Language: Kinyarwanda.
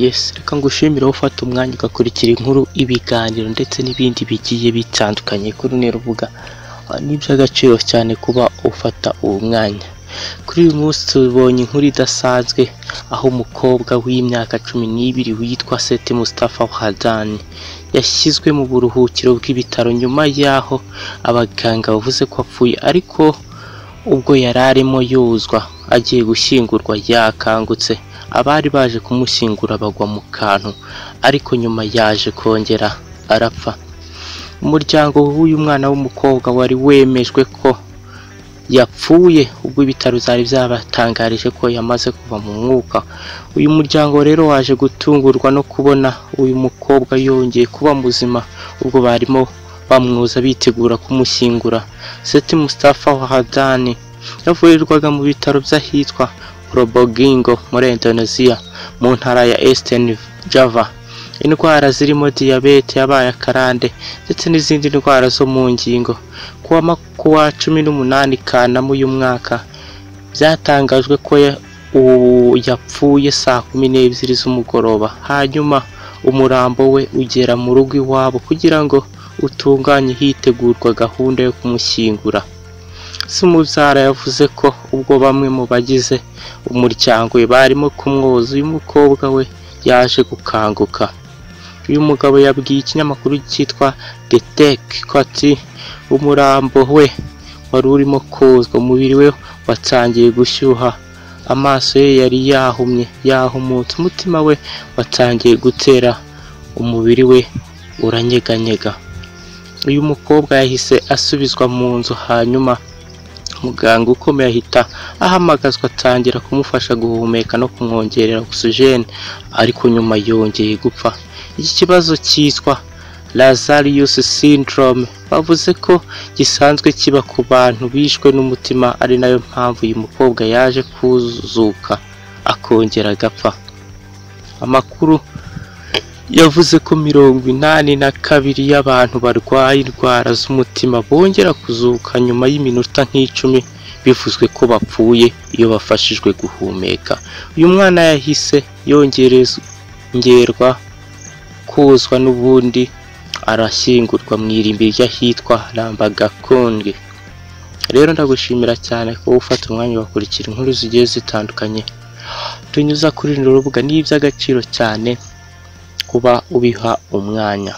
Yes, reka ngushimire aho ufata umwanya ugakurikira inkuru, ibiganiro ndetse n'ibindi bigiye bitandukanye kuri runo rubuga. Ni iby'agaciro cyane kuba ufata uwo mwanya. Kuri uyu munsi tubonye inkuru idasanzwe aho umukobwa w'imyaka cumi n'ibiri witwa Sete Mustafa Hadani yashyizwe mu buruhukiro bw'ibitaro nyuma y'aho abaganga bavuze ko apfuye ariko ubwo yari arimo yozwa agiye gushyingurwa yakangutse abari baje kumushyingura bagwa mu kantu ariko nyuma yaje kongera arapfa umuryango w'uyu mwana w'umukobwa wari wemejwe ko yapfuye ubwo ibitaro byari byabatangarije ko yamaze kuva mu mwuka uyu muryango rero waje gutungurwa no kubona uyu mukobwa yongeye kuba muzima ubwo barimo bamwoza bitegura kumushyingura Seti Mustafa Wahadani yavurirwaga mu bitaro by'ahitwa Probogingo muri Indonesia mu ntara ya Eastern Java indwara zirimo diyabete yabaye akarande ndetse n'izindi ndwara zo mu ngingo kuwa ma- kuwa cumi n'umunani Kanama uyu mwaka byatangajwe ko ya- uwo yapfuye saa kumi n'ebyiri z'umugoroba hanyuma umurambo we ugera mu rugo iwabo kugira ngo utunganye hitegurwa gahunda yo kumushyingura Sumubyara yavuze ko ubwo bamwe mu bagize umuryango we barimo kumwoza uyu mukobwa we yaje gukanguka uyu mugabo yabwiye ikinyamakuru cyitwa The Tech ko ati umurambo we wari urimo kozwa umubiri we watangiye gushyuha amaso ye yari yahumye yahumutse umutima we watangiye gutera umubiri we uranyeganyega uyu mukobwa yahise asubizwa mu nzu hanyuma muganga ukomeye ahita ahamagazwa atangira kumufasha guhumeka no kumwongerera oxygen ariko nyuma yongeye gupfa iki kibazo cyitwa Lazarus syndrome bavuze ko gisanzwe kiba ku bantu bishwe n'umutima ari nayo mpamvu uyu mukobwa yaje kuzuka akongera agapfa amakuru yavuze ko mirongo inani na kabiri y'abantu barwaye indwara z'umutima bongera kuzuka nyuma y'iminota nk'icumi bivuzwe ko bapfuye iyo bafashijwe guhumeka uyu mwana yahise yongererwa kozwa n'ubundi arashyingurwa mu irimbi ry'ahitwa rambagakonge rero ndagushimira cyane kuba ufata umwanya ugakurikira inkuru zigiye zitandukanye tunyuza kuri runo rubuga ni iby'agaciro cyane kuba ubiha umwanya